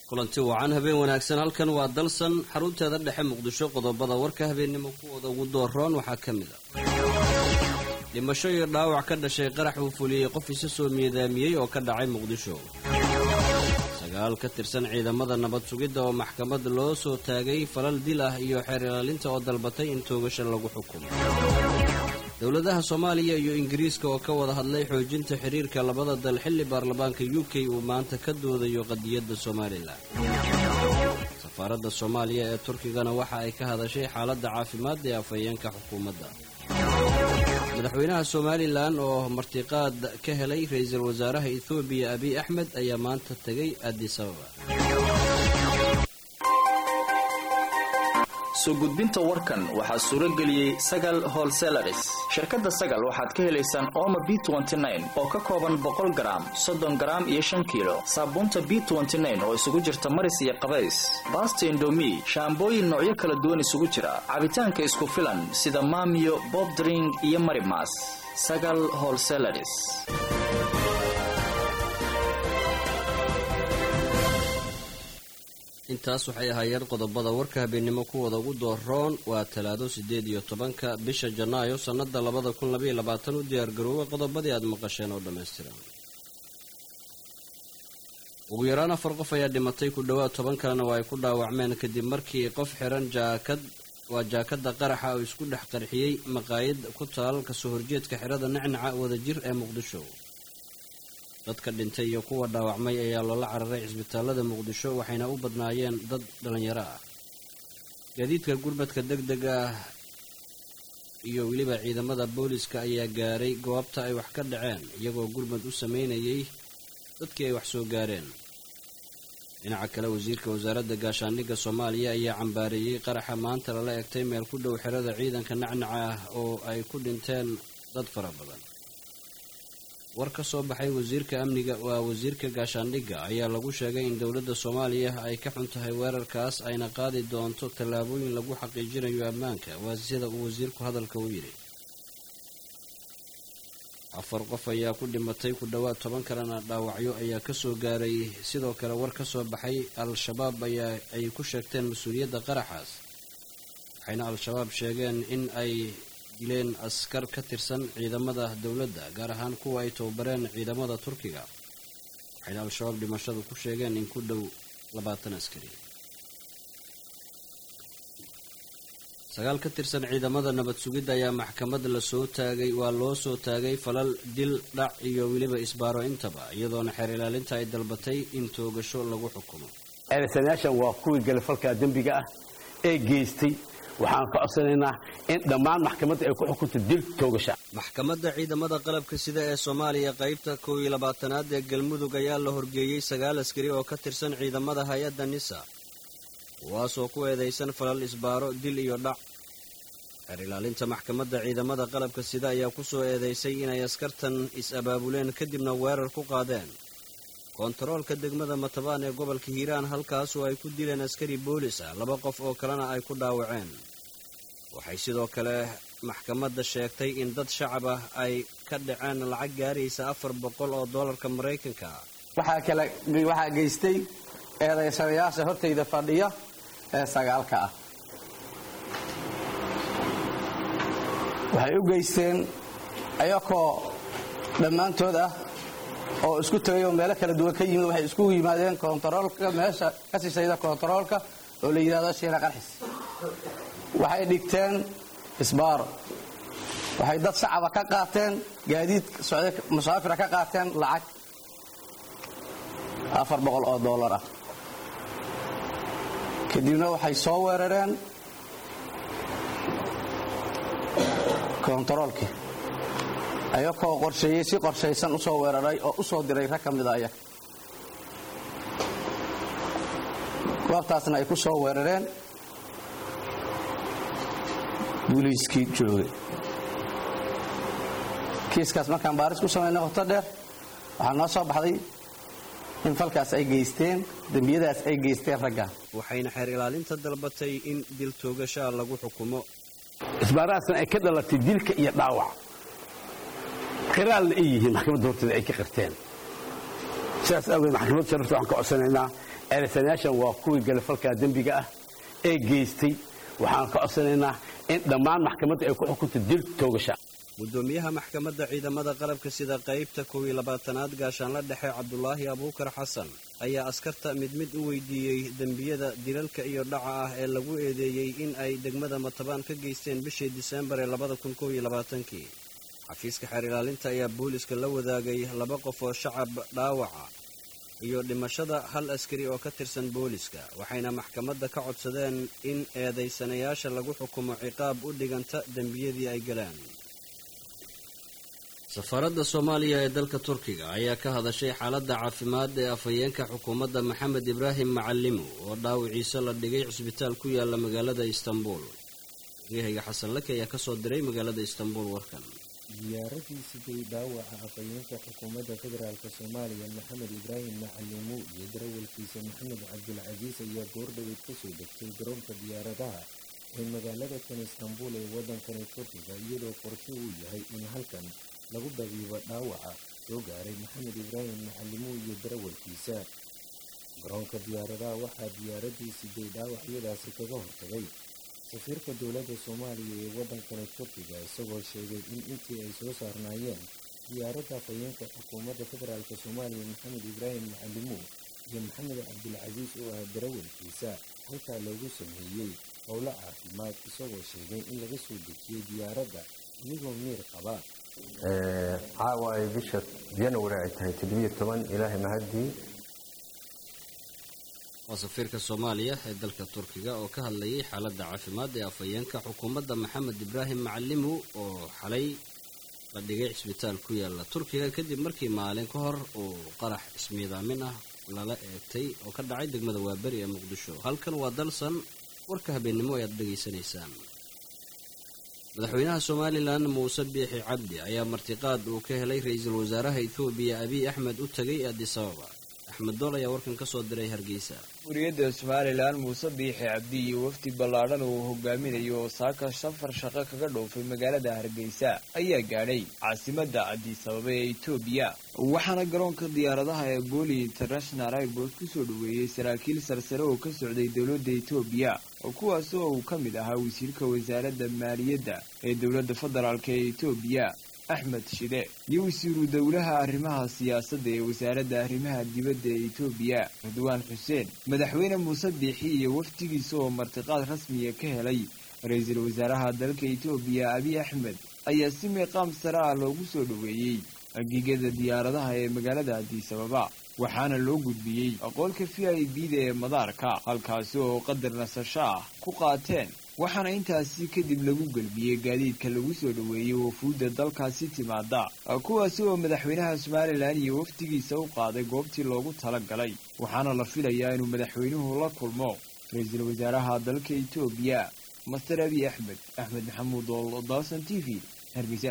kulanti wacan habeen wanaagsan halkan waa dalsan xarunteeda dhexe muqdisho qodobada warka habeennimo kuwooda ugu dooroon waxaa ka mid a dhimasho iyo dhaawac ka dhashay qarax uu fuliyey qof isa soo miidaamiyey oo ka dhacay muqdisho sagaal ka tirsan ciidamada nabad sugidda oo maxkamad loo soo taagay falal dil ah iyo xeer ilaalinta oo dalbatay in toogasha lagu xukumo dowladaha soomaaliya iyo ingiriiska oo ka wada hadlay xoojinta xiriirka labada dal xilli baarlamaanka u k uu maanta ka doodayo qadiyadda somalilan safaaradda soomaaliya ee turkigana waxa ay ka hadashay xaaladda caafimaad ee afhayeenka xukuumadda madaxweynaha somalilan oo martiqaad ka helay ra-iisul wasaaraha ethoobiya abiy axmed ayaa maanta tegay addis ababa soo gudbinta warkan waxaa suuro geliyey sagal holselaris shirkadda sagal waxaad ka helaysaan ooma b oo ka kooban boqol garaam soddon garaam iyo shan kiilo saabuunta b oo isugu jirta maris iyo qabays baasta indomi shaambooyin noocyo kala duwan isugu jira cabitaanka isku filan sida maamiyo bobdring iyo marimas sagal holselaris intaas waxay ahaayeen qodobada warka habeennimo kuwooda ugu dooroon waa talaado siddeed iyo tobanka bisha janaayo sannada labada kun labaiyo labaatan u diyaargaroowa qodobadii aad maqasheen oo dhammaystiran ugu yaraan afar qof ayaa dhimatay ku dhowaad toban kalena waa ay ku dhaawacmeen kadib markii qof xiran jaakad waa jaakada qaraxa oo isku dhex qarxiyey maqaayad ku taal kasoo horjeedka xirada nacnaca wadajir ee muqdisho dadka dhintay iyo kuwa dhaawacmay ayaa loola cararay cisbitaalada muqdisho waxayna u badnaayeen dad dhallinyaro ah gaadiidka gurmadka deg deg ah iyo weliba ciidamada booliska ayaa gaaray goobta ay wax ka dhaceen iyagoo gurmad u sameynayay dadkii ay wax soo gaareen dhinaca kale wasiirka wasaaradda gaashaandhigga soomaaliya ayaa cambaareeyey qaraxa maanta lala egtay meel ku dhow xerada ciidanka nacnaca ah oo ay ku dhinteen dad fara badan war ka soo baxay wasiirka amniga waa wasiirka gaashaandhigga ayaa lagu sheegay in dowladda soomaaliya ay ka xun tahay weerarkaas ayna qaadi doonto tallaabooyin lagu xaqiijinayo ammaanka waa sida uu wasiirku hadalka u yidhi afar qof ayaa ku dhimatay ku dhowaad toban kalena dhaawacyo ayaa kasoo gaaray sidoo kale war ka soo baxay al-shabaab ayaa ay ku sheegteen mas-uuliyadda qaraxaas waxayna al-shabaab sheegeen in ay dileen askar ka tirsan ciidamada dowladda gaar ahaan kuwa ay tababareen ciidamada turkiga waxayna al-shabaab dhimashadu ku sheegeen in ku dhow labaatan askari sagaal ka tirsan ciidamada nabad sugidda ayaa maxkamad lasoo taagay waa loo soo taagay falal dil dhac iyo weliba isbaaro intaba iyadoona xeer ilaalinta ay dalbatay in toogasho lagu xukumo eedaysanayaashan waa kuwii galafalka dembiga ah ee geystay waxaan ka codsanaynaa in dhammaan maxkamadda ay ku xukunto dil toogasha maxkamadda ciidamada qalabka sida ee soomaaliya qaybta kow iyo labaatanaad ee galmudug ayaa la horgeeyey sagaal askari oo ka tirsan ciidamada hay-adda nisa kuwaasoo ku eedaysan falal isbaaro dil iyo dhac xeer ilaalinta maxkamadda ciidamada qalabka sida ayaa ku soo eedaysay inay askartan is-abaabuleen kadibna weerar ku qaadeen koontaroolka degmada matabaan ee gobolka hiiraan halkaasoo ay ku dileen askari boolis ah laba qof oo kalena ay ku dhaawaceen waxay sidoo kale maxkamadda sheegtay in dad shacab ah ay ka dhaceen lacag gaaraysa afar boqol oo dollarka maraykanka ah waxaa kale waxaa geystay eedaysanayaasha hortayda fadhiya ee sagaalka ah waxay u geysteen ayakoo dhammaantood ah oo isku tegay oo meelo kala duwan ka yimid waxay isku yimaadeen koontaroolka meesha ka sisayda koontaroolka oo la yidhahdo shiina qarxis waxay dhigteen isbaaro waxay dad shacaba ka qaateen gaadiid musaafira ka qaateen lacag afar boqol oo dollar ah kadibna waxay soo weerareen koontaroolkii ayakoo qorsheeyey si qorshaysan u soo weeraray oo u soo diray rag ka mida ayaga goobtaasna ay ku soo weerareen buliiskii joogay kiiskaas markaan baaris ku samaynay qoto dheer waxaa noo soo baxday in falkaas ay geysteen dembiyadaas ay geysteen raggan waxayna xeer ilaalinta dalbatay in dil toogashaa lagu xukumo isbaarahaasna ay ka dhalatay dilka iyo dhaawac qiraalna ay yihiin maxkamadda horteeda ay ka qirteen sidaas awgeed maxkamadda sharafta waxaan ka codsanaynaa eedaysanayaashan waa kuwii galafalka dembiga ah ee geystay waxaan ka codsanaynaa in dhammaan maxkamadda ay ku xukunto dil toogasha gudoomiyaha maxkamadda ciidamada qalabka sida qaybta kow iyo labaatanaad gaashaanla dhexe cabdulaahi abuukar xasan ayaa askarta mid mid u weydiiyey dembiyada dilalka iyo dhaca ah ee lagu eedeeyey in ay degmada matabaan ka geysteen bishii diseembar ee labada kun kow iyo labaatankii xafiiska xeer ilaalinta ayaa booliska la wadaagay laba qof oo shacab dhaawaca iyo dhimashada hal askari oo ka tirsan booliska waxayna maxkamadda ka codsadeen in eedaysanayaasha lagu xukumo ciqaab u dhiganta dembiyadii ay galaan safaaradda soomaaliya ee dalka turkiga ayaa ka hadashay xaaladda caafimaad ee afhayeenka xukuumadda maxamed ibraahim macalimo oo dhaawiciisa la dhigay cisbitaal ku yaala magaalada istanbul waryahayga xasan lake ayaa kasoo diray magaalada istanbul warkan diyaaradii siday dhaawaca afhayeenka xukuumadda federaalk soomaaliya maxamed ibraahim macalimo iyo darawalkiisa maxamed cabdulcasiis ayaa goordhaweyd kasoo degtay garoonka diyaaradaha ee magaalada kan istanbul ee waddankani turkiga iyadoo qorsho uu yahay in halkan lagu dabiibo dhaawaca soo gaaray maxamed ibraahim macalimo iyo darawalkiisa garoonka diyaaradaha waxaa diyaaradii siday dhaawacyadaasi kaga hortagay safiirka dowladda soomaaliya ee waddankani turkiga isagoo sheegay in intii ay soo saarnaayeen diyaaradda afhayeenka xukuumadda federaalk soomaaliya maxamed ibraahim macalimo iyo maxamed cabdulcasiis oo ah darawalkiisa halkaa loogu sameeyey howlo caafimaad isagoo sheegay in laga soo dejiyey diyaaradda iyagoo miir qaba caawa ay bisha janawari ay tahay toddobiyo toban ilaahay mahaddii waa safiirka soomaaliya ee dalka turkiga oo ka hadlayay xaaladda caafimaad ee afhayeenka xukuumadda maxamed ibraahim macalimo oo xalay la dhigay cisbitaal ku yaala turkiga kadib markii maalin ka hor uu qarax ismiidaamin ah lala eegtay oo ka dhacay degmada waaberi ee muqdisho halkan waa dalsan warka habeennimo ayaad dhegaysanaysaan madaxweynaha somalilan muuse biixi cabdi ayaa martiqaad uu ka helay ra-iisul wasaaraha ethoobiya abiy axmed u tegay addis ababa axmed dool ayaa warkan ka soo diray hargeysa wariyadda somalilan muuse biixi cabdi iyo wafdi ballaadhan uu hogaaminayo oo saaka safar shaqo kaga dhoofay magaalada hargeysa ayaa gaadhay caasimadda addis ababa ee etoobiya waxaana garoonka diyaaradaha ee booli international airport kusoo dhoweeyey saraakiil sarsare oo ka socday dowladda etoobiya kuwaas oo uu ka mid ahaa wasiirka wasaaradda maaliyadda ee dowladda federaalk ee etoobiya axmed shide iyo wasiiru dowlaha arrimaha siyaasadda ee wasaaradda arrimaha dibadda ee etoobiya ridwaan xuseen madaxweyne muuse biixi iyo wafdigiisa oo martiqaad rasmiya ka helay ra-iisul wasaaraha dalka etoobiya abiy axmed ayaa si miiqaam sare ah loogu soo dhoweeyey agigada diyaaradaha ee magaalada addis ababa waxaana loo gudbiyey aqoolka v i b da ee madaarka halkaasi oo qadar nasasho ah ku qaateen waxaana intaasi kadib lagu gelbiyey gaadiidka lagu soo dhoweeyey wafuudda dalkaasi timaada kuwaasi oo madaxweynaha somalilan iyo wafdigiisa u qaaday goobtii loogu tala galay waxaana la filayaa inuu madaxweynuhu la kulmo ra-iisul wasaaraha dalka etoobiya master abiy axmed axmed maxamuud oo dalsan t v hargeysa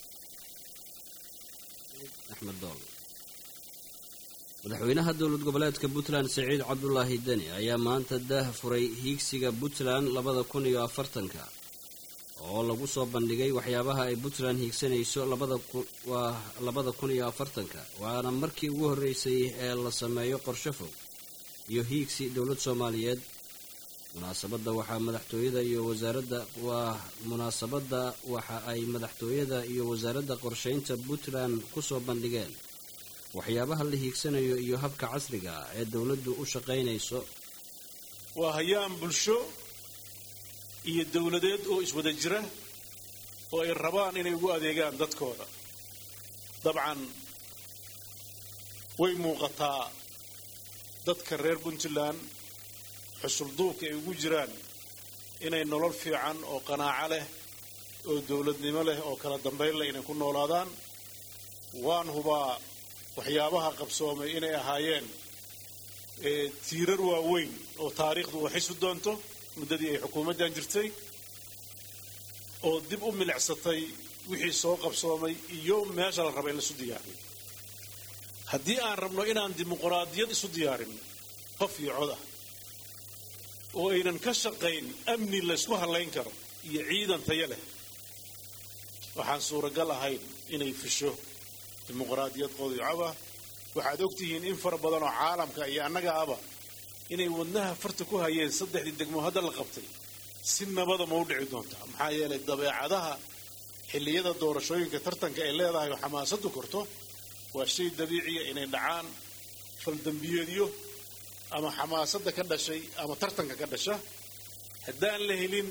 axmed dool madaxweynaha dowlad goboleedka puntland siciid cabdulaahi deni ayaa maanta daah furay hiigsiga puntland labada kun iyo afartanka oo lagu soo bandhigay waxyaabaha ay puntland hiigsanayso waa labada kun iyo afartanka waana markii ugu horreysay ee la sameeyo qorsho fog iyo hiigsi dowlad soomaaliyeed munaasabadda waxaa madaxtooyada iyo wasaaradda waa munaasabadda waxa ay madaxtooyada iyo wasaaradda qorshaynta puntland kusoo bandhigeen waxyaabaha la hiigsanayo iyo habka casriga ah ee dowladdu u shaqaynayso waa hayaan bulsho iyo dowladeed oo iswada jira oo ay rabaan inay ugu adeegaan dadkooda dabcan way muuqataa dadka reer puntland xusulduubka ay ugu jiraan inay nolol fiican oo qanaaco leh oo dowladnimo leh oo kala dambayn leh inay ku noolaadaan waan hubaa waxyaabaha qabsoomay inay ahaayeen tiirar waaweyn oo taariikhdu u xisi doonto muddadii ay xukuumaddan jirtay oo dib u milicsatay wixii soo qabsoomay iyo meesha la raba in laisu diyaariyo haddii aan rabno inaan dimuquraadiyad isu diyaarin qof iyo cod ah oo aynan ka shaqayn amni laysku hallayn karo iyo ciidan taya leh waxaan suuragal ahayn inay fisho dimuqraadiyad qodicaba waxaad ogtihiin in fara badan oo caalamka iyo annaga aba inay wadnaha farta ku hayeen saddexdii degmo hadda la qabtay si nabada ma u dhici doontaa maxaa yeelay dabeecadaha xilliyada doorashooyinka tartanka ay leedahay oo xamaasadu korto waa shay dabiiciya inay dhacaan faldambiyeedyo ama xamaasadda ka dhashay ama tartanka ka dhasha haddaan la helin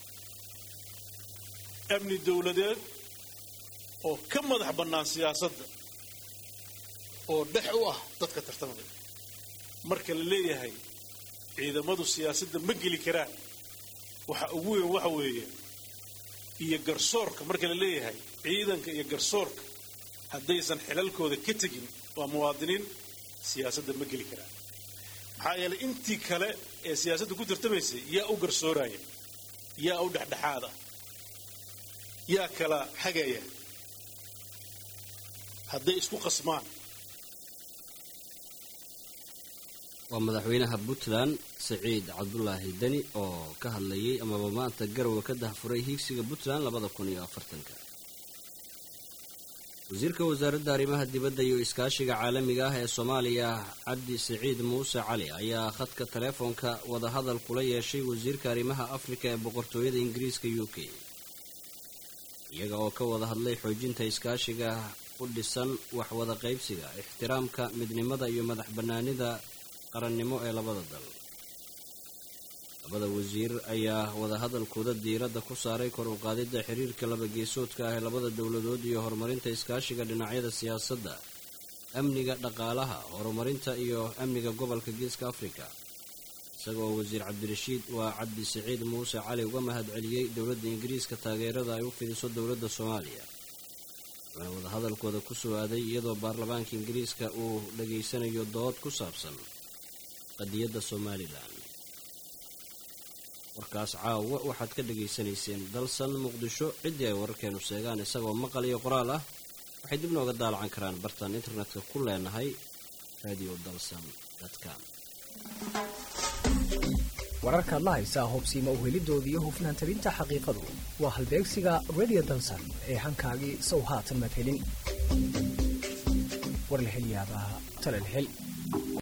amni dowladeed oo ka madax bannaan siyaasadda oo dhex u ah dadka tartamada marka la leeyahay ciidamadu siyaasadda ma geli karaan waxa ugu weyn waxa weeye iyo garsoorka marka la leeyahay ciidanka iyo garsoorka haddaysan xilalkooda ka tegin waa muwaadiniin siyaasadda ma geli karaan maxaa yeelay intii kale ee siyaasadda ku tartamaysay yaa u garsooraya yaa u dhexdhexaada yaa kala xagaya hadday isku qasmaan waa madaxweynaha puntland siciid cabdulaahi deni oo ka hadlayay amaba maanta garowe ka dahfuray hiigsiga puntland labada kun iyo afartanka wasiirka wasaaradda arrimaha dibadda iyo iskaashiga caalamiga ah ee soomaaliya cabdi siciid muuse cali ayaa khadka taleefoonka wadahadal kula yeeshay wasiirka arrimaha afrika ee boqortooyada ingiriiska u k iyaga oo ka wada hadlay xoojinta iskaashiga u dhisan waxwada qaybsiga ixtiraamka midnimada iyo madax bannaanida qarannimo ee labada dal labada wasiir ayaa wadahadalkooda diiradda ku saaray kor u qaadidda xiriirka laba geesoodka ah ee labada dowladood iyo horumarinta iskaashiga dhinacyada siyaasadda amniga dhaqaalaha horumarinta iyo amniga gobolka geeska afrika isagoo wasiir cabdirashiid waa cabdi siciid muuse cali uga mahad celiyey dowladda ingiriiska taageerada ay u fidiso dowladda soomaaliya wuxuuna wadahadalkooda ku soo aaday iyadoo baarlamaanka ingiriiska uu dhageysanayo dood ku saabsan qadiyadda somalilan warkaas caawa waxaad ka dhegaysanayseen dalsan muqdisho ciddii ay wararkeenu sheegaan isagoo maqal iyo qoraal ah waxay dib nooga daalacan karaan bartaan internetka ku leenahay radio dalsan com wararkaad la haysaa hubsiima uhelidooda iyo hufnaan tabinta xaqiiqadu waa halbeegsiga radio dalsan ee hankaagii sow haatan madhelin warlahelyaabaha talalhel